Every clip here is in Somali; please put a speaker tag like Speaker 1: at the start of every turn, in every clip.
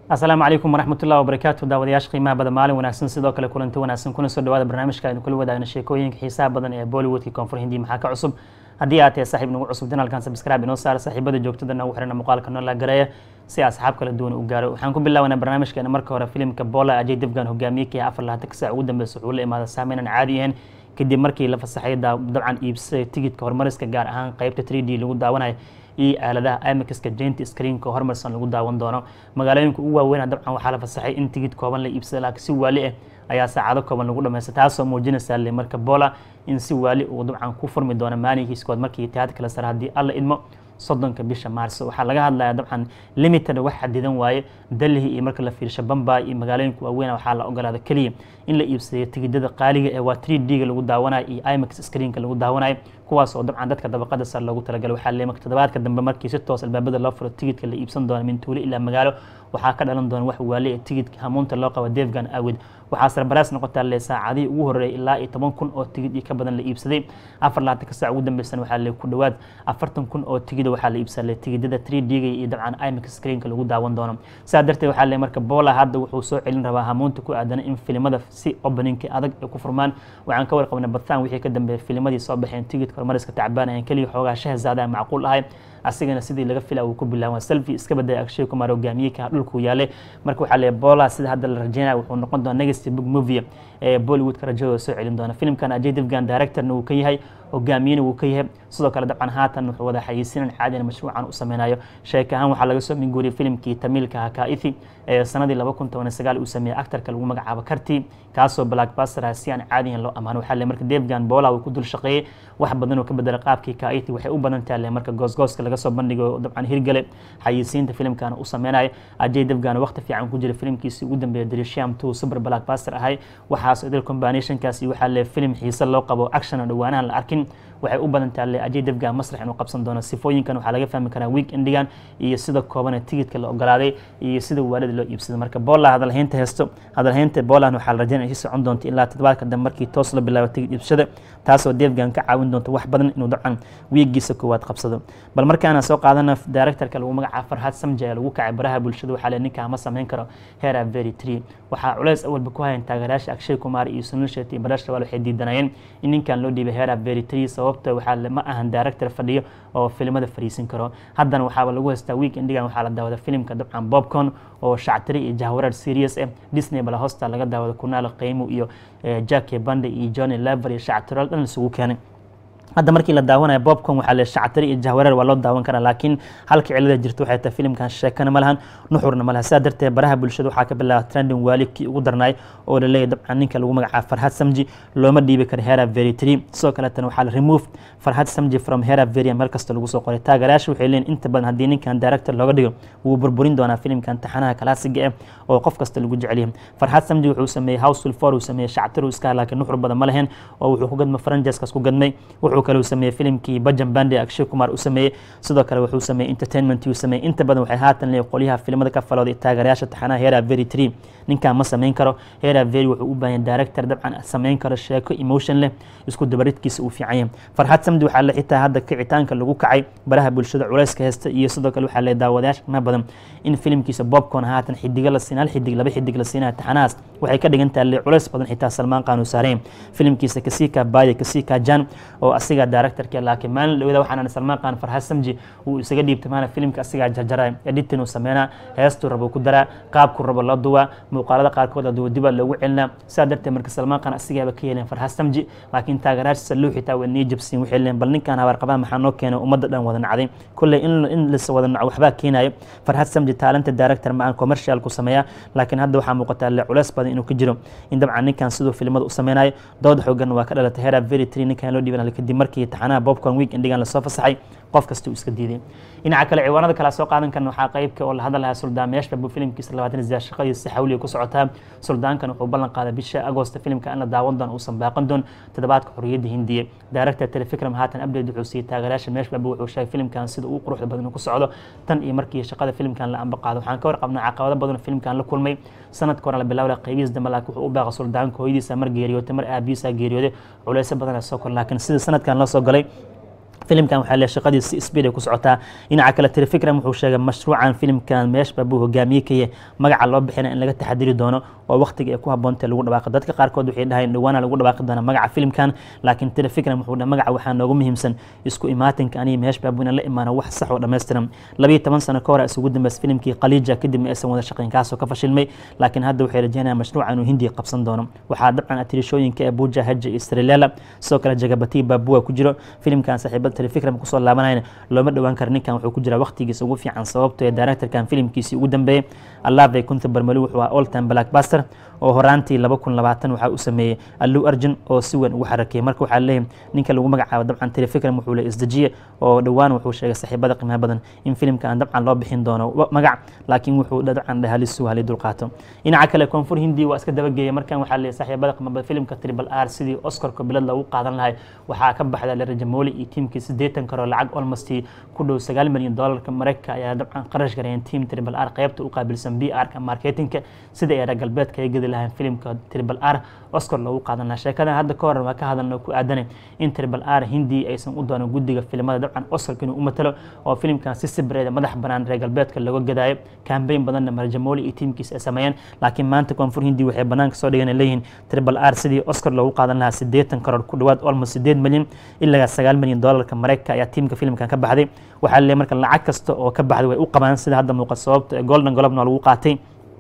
Speaker 1: asalaamu calaykum waraxmatullahi wabarakaatu daawadayaasha qiimaha badan maalin wanaagsan sidoo kale kulanti wanaagsan kuna soo dhawaada barnaamijka aynu kula wadaagna sheekooyinka xiisaha badan ee bollywoodka koonfur hindi maxaa ka cusub haddii aad tahay saaxiib nagu cusub janalkan subscribe inoo saara saaxiibada joogtada nagu xirana muuqaalka noo la gareeya si asxaab kala duwan u gaaro waxaan ku bilaabanaa barnaamijkeena marka hore filimka bola ajay devgan hogaamiye kii afar labaatan saac ugu dambeysa wuxuu la imaada saameyn aan caadi ahayn kadib markii la fasaxay dabcan iibsaday tigidka horumariska gaar ahaan qeybta 3 d lagu daawanayo iyo aaladaha imixka jainti screenka horumarsan lagu daawan doono magaalooyinka ugu waaweyn dabcan waxaa la fasaxay in tigid kooban la iibsada laakiin si waali ah ayaa saacado kooban lagu dhamaysta taasoo muujinaysa le marka bola in si waali uu dabcan ku furmi doono maalinkiiskood markii itihaadka la sare haddii alla idmo soddonka bisha maarso waxaa laga hadlaya dabcan limited wax xadidan waaye delhi iyo marka la fiirsho bambay iyo magaalooyinka waaweyn waxaa la ogolaada keliya in la iibsaday tigidada qaaliga ee waa 3 d ga lagu daawanayo iyo imix screenka lagu daawanayo kuwaas oo dabcan dadka dabaqada sare loogu talagalay waxaa leemak toddobaadka dambe markii si toos albaabada loo furo tigidka la iibsan doono min tuulo ilaa magaalo waxaa ka dhalan doona wax waali ee tigidka hamuunta loo qabo devgan awid waxaa sarbaraas noqotaa le saacadihii ugu horreeyay ilaa iyo toban kun oo tigid iyo ka badan la iibsaday afar laatanka saac ugu dambeysana waxaa le ku dhowaad afartan kun oo tigida waxaa la iibsaday le tigidada 3 d ga iyo dabcan imix screenka lagu daawan doono saa darteed waxaa le marka bola hadda wuxuu soo celin rabaa hamuunta ku aadana in filimada si openingka adag ay ku furmaan waxaan ka warqabnay bathan wixii ka dambeeyay filimadii soo baxeen tigidka horumariska tacbaan ayan keliya xoogaa shahzaada macquul ahay asigana sidii laga fila uu ku bilaaban selfi iska badaya akshay kumar hogaamiyeka dhulkuu yaalay marka waxaa leeyahay bola sida hadda la rajeynaya wuxuu noqon doona negative book movie ee bollywoodka rajadooda soo celin doona filimkan ajay devgan directorna wuu ka yahay hogaamiyena wuu ka yahay sidoo kale dabcan haatan wuxuu wada xayeysiinan caadina mashruucan u sameynayo sheek ahaan waxaa laga soo minguuriyay filimkii tamiilka hakaithi ee sanadii laba kun toban sagaal uu sameeyey actarka lagu magacaabo karti kaasoo blackbuster si aan caadiyan loo amaano waxaa le marka devgan bola uu ku dul shaqeeyey wax badan oo ka bedela qaabkii kaithi waxay u badan tahay le marka goosgooska laga soo bandhigo dabcan hirgale xayeysiinta filimkana u sameynayo ajay devgan waqti fiican ku jira filimkiisii ugu dambeeya drisham two super blackbuster ahay waxaas idil combinationkaasi waxaa le filim xiise loo qabo action oo dhawaanahan la arkin waxay u badan tahay le ajay devgan masrax inuu qabsan doono sifooyinkan waxaa laga fahmi karaa week endigan iyo sida koobane tigidka la ogolaaday iyo sida waalida loo iibsaday marka bola hadalhaynta heesto hadalhaynta bolan waxaa la rajeynaya si socon doonta ilaa toddobaadka dambe markii toos la bilaabo tigid iibsashada taasoo devgan ka caawin doonta wax badan inuu dabcan wiigiisa koowaad qabsado bal markaana soo qaadana directorka lagu magacaabo farxaad samja ee lagu kacay baraha bulshada waxaa le ninkaa ma samayn karo hera very tree waxaa culays awalba ku hayan taageerayaasha akshay kumar iyo sunil shetty iyo barash rawaal waxay diidanayeen in ninkan loo dhiibay hera very tree sababta waxaa ma ahan director fadhiyo oo filimada fariisin karo haddana waxaaba lagu haystaa week endigan waxaa la daawada filimka dabcan bobcon oo shactiri iyo jahwarar serious ah disney bala hosta laga daawada kunaal qiimo iyo jackie bande iyo johnny lever iyo shactiral dhan isugu keenay hadda markii la daawanayo bobcon waxaa le shactari iyo jahwareer waa loo daawan karaa laakiin halka cilada jirta waxay tahay filimkan sheekana ma lahan nuxurna ma laha saa darteed baraha bulshada waxaa ka bilaaba trending waali kii ugu darnaay oo la leeyahy dabcan ninka lagu magacaabo farxad samji looma dhiibi karo hera very tree sidoo kaleetana waxaa la remove farxad samji from hera very meel kasta lagu soo qoray taageerayaasha waxay leeyihin inta badan haddii ninkan director looga dhigo wuu burburin doonaa filimkan taxanaha kalaasiga ah oo qof kasta lagu jecel yahay farxad samji wuxuu sameeyey houseful four uu sameeyey shactari iska laakiin nuxur badan ma lahayn oo wuxuu ku gadmay franjiskaas ku gadmay wuxuu kale uu sameeyey filimkii bajan bande akshay kumar u sameeyey sidoo kale wuxuu sameeyey entertainment uu sameeyey inta badan waxay haatan leeyahay qolyaha filimada ka falooday taageerayaasha taxanaha hera very tree ninkan ma samayn karo hera very wuxuu u baahan director dabcan samayn karo sheeko emotion leh isku dabaridkiisa uu fiican yahay farxad samdi waxaa le xitaa hadda kicitaanka lagu kacay baraha bulshada culayska heesta iyo sidoo kale waxaa le daawadayaasha qiimaha badan in filimkiisa bobcon haatan xidiga la siin hal xidig laba xidig la siinaya taxanahaas waxay ka dhigan tahay le culays badan xitaa salmaan qaan uu saareen filimkiisa kasika baye kasika jan oo asiga directorka laakiin maalin dhawada waxaan salmaan qaan farxad samji uu isaga dhiibtay maana filimka asigaa jarjaray editin uu sameynaa heestuu rabo ku daraa qaabku rabo loo duwaa muuqaalada qaarkood aduwa dibaa loogu celinaa saa darteed marka salmaan qaan asigaaba ka yeleen farxad samji laakiin taageeraashiisa luu xitaa way nii jabsiin waxay leeyihin bal ninkan habaar qabaa maxaa noo keenay ummadda dhan wada nacday kolley in lis wada naco waxbaa keenayo farxad samji taalanta director ma aan commercial ku sameeyaa laakiin hadda waxaa muuqataa le culays badan inuu ka jiro in dabcan ninkan siduu filimada u sameynayo dood xoogan waa ka dhalatay hera very tree ninkan loo dhiiban kadib markii taxanaha bobcon week endigan lasoo fasaxay qof kasta uu iska diiday dhinaca kale ciwaanada kale soo qaadan karna waxaa qaybka oo la hadlayaa suldaan meeshba buu filimkiisa labaatan isdaa shaqadiisa xawliga ku socotaa suldaankan wuxuu ballan qaaday bisha agoosta filimka in la daawan doono uusan baaqan doon toddobaadka xorriyadda hindiya director telefikram haatan update wuxuu siiyey taageerayaasha meeshba wuxuu sheegay filimkan sida uu quruxda badan ku socdo tan iyo markii shaqada filimkan la amba qaado waxaan ka warqabnaa caqabado badan filimkan la kulmay sanadka hore la bilaawla qaybihiis dambe laakiin wuxuu u baaqa suldaanka hooyadiisa mar geeriyootay mar aabihiisa geeriyooday culeysyo badan soo kor laakiin sida sanadkan loo soo galay filimkan waxaa le shaqadii si speed ay ku socotaa dhinaca kale telefikram wuxuu sheegay mashruucan filimkan meeshba buu hogaamiye kaye magaca loo bixina in laga taxadiri doono oo waqtiga ay ku habboontae lagu dhawaaqo dadka qaarkood waxay dhahayeen dhawaana lagu dhawaaqi doona magaca filimkan laakiin telefikram wuxuu dhahay magaca waxaa noogu muhiimsan isku imaatinka aniga meeshba buu inaan la imaano wax sax oo dhammaystiran labiyo toban sano ka hor isugu dambeys filimkii khaliija kadib ma aysan wada shaqayn kaasoo ka fashilmay laakiin hadda waxay rajeynayaan mashruuca inuu hindiya qabsan doono waxaa dabcan atirishooyinka abuja haja iyo srilela sidoo kale jagabati baabua ku jiro filimkan saaxiibada telefikram kusoo laabanayna looma dhowaan kara ninkan wuxuu ku jira waqtigiisa ugu fiican sababto ee directorkan filimkiisii ugu dambeeyey allaabay kunta barmali wuxuu ahaa all time blackbuster oo horaantii laba kun labaatan waxaa u sameeyey allu arjun oo si weyn ugu xarakeyey marka waxaa leeyahay ninka lagu magacaabo dabcan telefikram wuxuu le isdejiye oo dhowaan wuxuu sheegay saaxiibada qiimaha badan in filimkan dabcan loo bixin doono magac laakiin wuxuu dabcan dhahalisu halii dulqaato dhinaca kale koonfur hindi waa iska dabageeyay markan waxaa leeyahay saaxiibada qiimaha badan filimka triple r sidii oscarka bilad loogu qaadan lahay waxaa ka baxda lera jamoli iyo tiimkii siddeetan karoo lacag almost ku dhow sagaal milyan doolarka mareykanka ayaa dabcan qarash gareeyeen team triple r qaybta u qaabilsan b r ka marketingka sida ay reer galbeedka ay gedi lahayn filimka triple r oscar loogu qaadan lahaa sheekadan hadda ka hor waa ka hadalno ku aadanay in triple r hindi aysan u doonan guddiga filimada dabcan oscarka inuu u matalo oo filimkan si sibreeda madax banaan reer galbeedka looga gadaayo kambeyn badanna marjamoli iyo tiimkiisa ay sameeyeen laakiin maanta koonfur hindi waxay banaanka soo dhigeen leeyihiin triple r sidii oscar loogu qaadan lahaa siddeetan karoor ku dhowaad almost siddeed milyan ilaa sagaal milyan doolarka mareykanka ayaa tiimka filimkan ka baxday waxaa leeyahay marka lacag kasta oo ka baxday way u qabaan sida hadda muuqa sababta golden globna waa lagu qaatay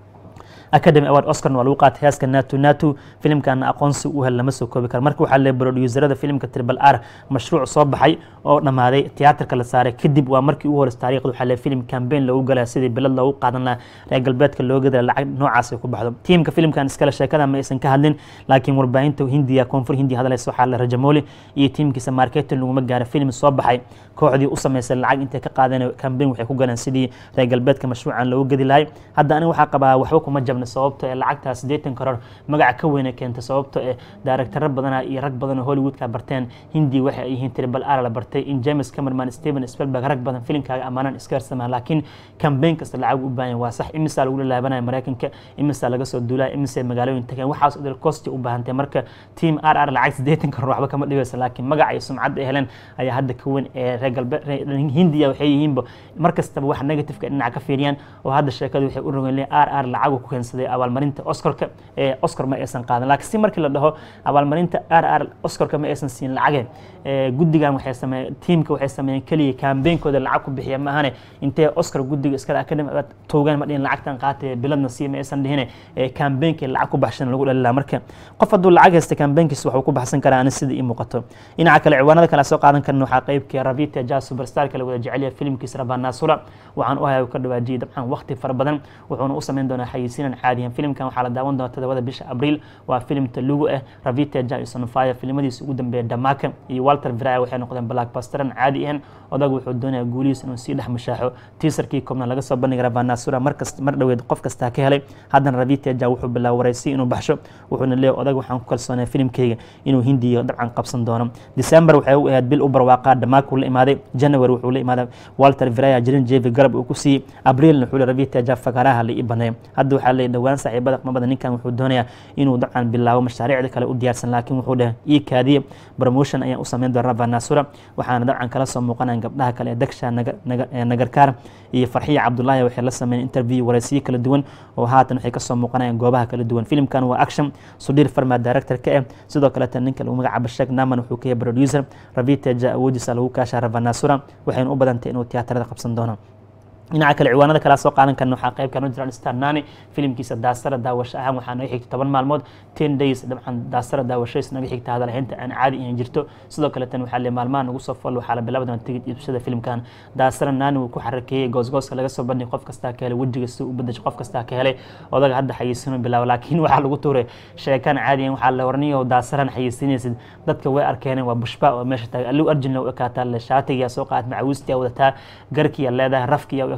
Speaker 1: academy award oscarna waa lagu qaatay heeska nato nato filimkana aqoonsi u hel lama soo koobi karo marka waxaa leeyahay producerada filimka triple r mashruuc soo baxay oo dhammaaday tiyaatarka la saaray kadib waa markii ugu horeysa taariikhda waxaa leeyahay filim campaign loogu galaya sidii bilad loogu qaadan lahaa reer galbeedka loo gadaya lacag noocaas ay ku baxdo tiimka filimkan iskale sheekada ma aysan ka hadlin laakiin warbaahinta hindiya koonfur hindiya hadlaysa waxaa la rajamoli iyo tiimkiisa marketing laguma gaara filim soo baxay kooxdii u samaysay lacag intay ka qaadeen campaign waxay ku galeen sidii reer galbeedka mashruucan loogu gadi lahay hadda aniga waxaa qabaa waxba kuma jabna sababto ee lacagtaa siddeetan karoor magaca ka weyna keenta sababto ee daaragtaro badana iyo rag badan oo hollywoodka barteen hindi waxay ay yihiin triple r la bartay in james camerman steven spelberg rag badan filimkaaga amaanan iska harsamaan laakiin campaign kasta lacag u baahan waa sax imisaa lagu laalaabanaya maraykanka imisaa laga soo duulaya imisay magaalooyin tageen waxaas idil costi u baahantay marka team r r lacag siddeetan karoor waxba kama dhigaysa laakiin magaca iyo sumcadda ay heleen ayaa hadda ka weyn ee reer galbeed hindiya waxay yihiinba mar kastaba wax negativeka dhinaca ka fiiriyaan oo hadda sheekadu waxay u rogen r r lacagu ku keensaday abaalmarinta oscarka ee oscar ma aysan qaadan laakiin si markii la dhaho abaalmarinta r r oscarka ma aysan siin lacage guddigan waxay sameeyeen tiimka waxay sameeyeen keliya kaambeynkooda lacag ku bixiya ma ahane intee oscar guddiga iskale academy toogaan ma dhihin lacagtan qaatay biladna sii ma aysan dhihine kaambeynkii lacag ku baxshan lagu dhalilaa marka qof hadduu lacag haysta kaambeenkiisa waxuu ku baxsan karaa ani sida ii muuqato dhinaca kale ciwaanada kale soo qaadan karna waxaa qeybkii ravita jazz superstarka la wada jecelyahay filimkiisa rabanasura waxaan u hayaa ka dhawaajiyey dabcan waqti fara badan wuxuuna u sameyn doonaa xayisiinan caadiyan filimkan waxaa la daawan doona todobada bisha abriil waa filim talugu ah ravita jason fire filimadiisa ugu dambeeya dhamaka iyo walter viraya waxay noqdeen blackbusteran caadi ahan odag wuxuu doonayaa guulihiisa inuu sii dhex mashaaxo tiisarkii koobna laga soo bandhigay rabanasura markas mar dhoweed qof kastaa ka helay haddana ravita ja wuxuu bilaaba waraysi inuu baxsho wuxuuna leeyahy odag waxaan ku kalsoonaya filimkeyga inuu hindiya dabcan qabsan doono december waxay u ahayd bil u barwaaqaa dhammaak uu la imaaday january wuxuu la imaaday walter viraya jirin jevi garab uu ku siiyey abriilna wuxuu le ravita ja fakaraha la ii baneeyo hadda waxaa leeyahy dhowaan saaxiibada qmabada ninkan wuxuu doonayaa inuu dabcan bilaabo mashaariicda kale u diyaarsan laakiin wuxuu dheh ii kaadiye promotion ayaan u sameyn doona rabanasura waxaana dabcan kala soo muuqanayan gabdhaha kale ee dagsha nagarkaar iyo farxiya cabdullaahi waxay la sameeyeen interview waraysiyo kala duwan oo haatan waxay kasoo muuqanayaan goobaha kala duwan filimkan waa action sudhiir farma director ka ah sidoo kaleeta ninka lagu magacaabo sheek naman wuxuu ka yahay producer ravita ja awoodiisa lagu kaashaa rabanasura waxayna u badantay inuu tiyaatarada qabsan doono dhinaca kale ciwaanada kala soo qaadan karna waxaa qeyb kan jiraan star nani filimkiisa daasara daawasho ahaan waxaa naga xigta toban maalmood ten days dabcan daasara daawashadiis naga xigta hadalhaynta aan caadi ihan jirto sidoo kale tan waxaa le maalmaha nagu soo fol waxaa la bilaabi doona tigid iibsada filimkan daasara nani wuu ku xarakeeyey goosgooska laga soo bandhigay qof kastaa ka helay wejiga si u bedashay qof kastaa ka helay odaga hadda xayisiinu bilaabo laakiin waxaa lagu tuuray sheekan caadiyan waxaa la warniyo daasaran xayisiinaysid dadka way arkeeneen waa bushba oo meesha taagay allu arjinna u ekaataa le shaatigiyaa soo qaat macawistiyaa wadataa garkiyaa leedahay rafkiyaa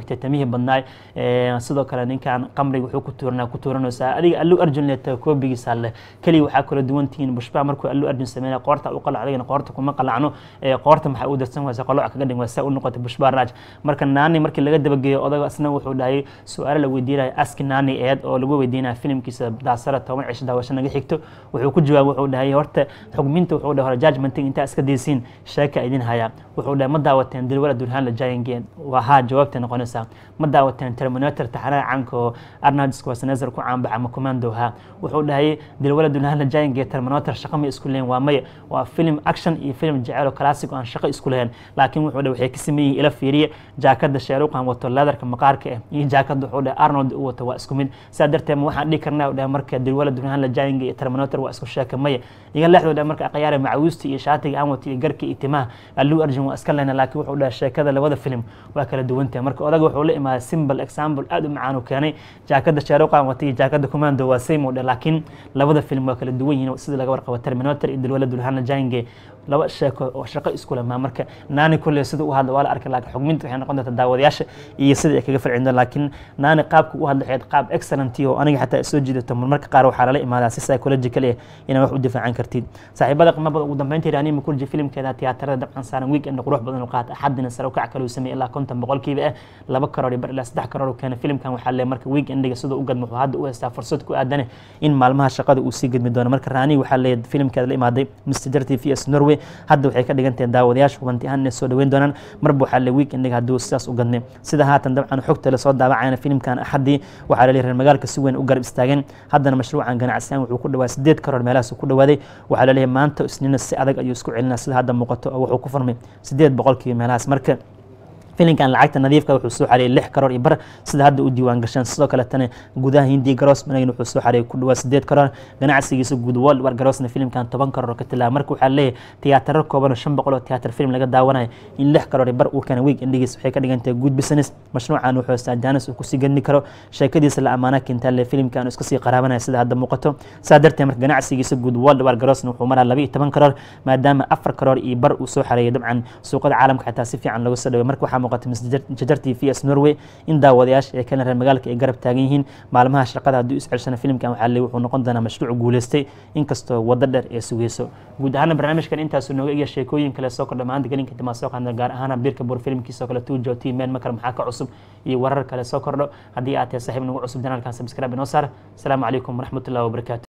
Speaker 1: xigtay tamihii badnaay sidoo kale ninkan qamriga wuxuu ku tuuranaa ku tuuranaysaa adiga allu arjun leeta koobigiisa leh keliya waxaa kala duwan tihiin bushbaa markuu allu arjun sameynaya qoorta u qalac adigana qoorta kuma qalacno qoorta maxaa u darsan waysa qoloc kaga dhig waysa u noqotay bushbaa raaj marka naani markii laga dabageeyo odaga isna wuxuu dhahay su-aalo la weydiinaya aski naani eed oo lagu weydiinaya filimkiisa daasara toban cisho daawasho naga xigto wuxuu ku jawaab wuxuu dhahay horta xugminta wuxuu dhahay hore judgmenting intaa iska daysiin sheeka idin haya wuxuu dhahay ma daawateen dilwala durhaan la jaayangeen waa haa jawaabta noqonaysaa ma daawateen terminator taxanaha caanka oo arnold schwarzenegger ku caanbaxa ama commando ha wuxuu dhahay dilwala durhaan la jaayangee terminator shaqo ma isku leeyin waa maya waa film action iyo film jecel oo classic oo aan shaqo isku lahayn laakiin wuxuu dhahay waxay ka sameeyeen ila fiiriya jaakada sheeruqan wato leatherka maqaarka ah iyo jaakada wuxuu dhahay arnold u wato waa isku mid saa darteed ma waxaan dhihi karnaa dhahay marka dilwala durhaan la jaayangee iyo terminator waa isku sheeka maya iga leexdoo dhahay marka aqyaara macawiista iyo shaatiga aan wato iyo garka iyo timaha alluu arjun waa iska lehna laakiin wuxuu dhahay sheekada labada film waa kala duwantahay marka odaga wuxuu la imaaday simple example aad u macaan uu keenay jaakada sheeruqan wata iyo jaakada commando waa same oo dhah laakiin labada film waa kala duwan yihiin sida laga warqabo terminator iyo dilwala durhaan la jaayangee laba sheeko oo shaqo isku leh maa marka naani kulle sida u hadla waa la arkay laakiin xugminta waxay noqon doontaa daawadayaasha iyo sida ay kaga farcin doon laakiin naani qaabka u hadla waxayd qaab excellent oo aniga xataa soo jiidato marmarka qaar waxaa lala imaadaa si psychological eh inaad wax u difaacan kartid saaxiibada qiimo badan ugu dambeyntii raani makurji filimkeeda tiyaatarada dabcan saaran weekend qurux badan u qaata axadina sare ukac kale uu sameeyey ilaa konton boqolkiiba ah laba karoor iyo bar ilaa saddex karoor uu keenay filimkan waxaa le marka weekendiga sidoo u gadmo wuxuu hadda u haystaa fursad ku aadane in maalmaha shaqada uu sii gadmi doono marka raani waxaa leeyahay filimkeeda la imaaday mr t v s norway hadda waxay ka dhigan tahay daawadayaasha hubanti ahaan inay soo dhaweyn doonaan marba waxaa le weekendiga hadduu sidaas u gadmay sida haatan dabcan xogta lasoo daawacayna filimkan axadii waxaa laleeyahay reer magaalka si weyn u garab istaageen haddana mashruucan ganacsiyan wuxuu ku dhawaa sideed karoor meelahaas ku dhawaaday waxaa laleeyahay maanta isniina si adag ayuu isku celinaa sida hadda muuqato oo wuxuu ku furmay sideed boqolkiiba meelahaas marka filinkan lacagta nadiifka wuxuu soo xareeyay lix karoor iyo bar sida hadda u diiwaan gasheen sidoo kaletana gudaha hindiya garoos managin wuxuu soo xareeyay ku dhawaa sideed karoor ganacsigiisa guud world war garoosna filimkan toban karoor ka tilaaba marka waxaa leeyahay tiyaataro kooban oo shan boqol oo tiyaatar film laga daawanayo in lix karoor iyo bar uu keenay week endigiis waxay ka dhigan tahay good business mashruucan wuxuu haystaa jaanis uu kusii gadmi karo sheekadiisa la amaana keentaa le filimkan iska sii qaraabanaya sida hadda muuqato saa darteed marka ganacsigiisa guud world war garoosna wuxuu maraa laba iyo toban karoor maadaama afar karoor iyo bar uu soo xareeyay dabcan suuqada caalamka xitaa si fiican looga soo dhaway marka waxaa muuqata jajar t v s norway in daawadayaasha ee kale reer magaalka ay garab taagan yihiin maalmaha shaqada hadduu iscelsana filimkan waxaa le wuxuu noqon doonaa mashruuc guuleystay inkastoo waddo dheer ee sugeyso guud ahaana barnaamijkan intaasuu nooga egya sheekooyin kale soo kordha maanta gelinka timaa soo qaadna gaar ahaan birka bur filimkiisoo kale tuujo t meel makar maxaa ka cusub iyo warar kale soo kordho haddii aad tahay saaxiib nagu cusub janaalkan subscribe inoo saar asalaamu calaykum waraxmatullahi wabarakaatu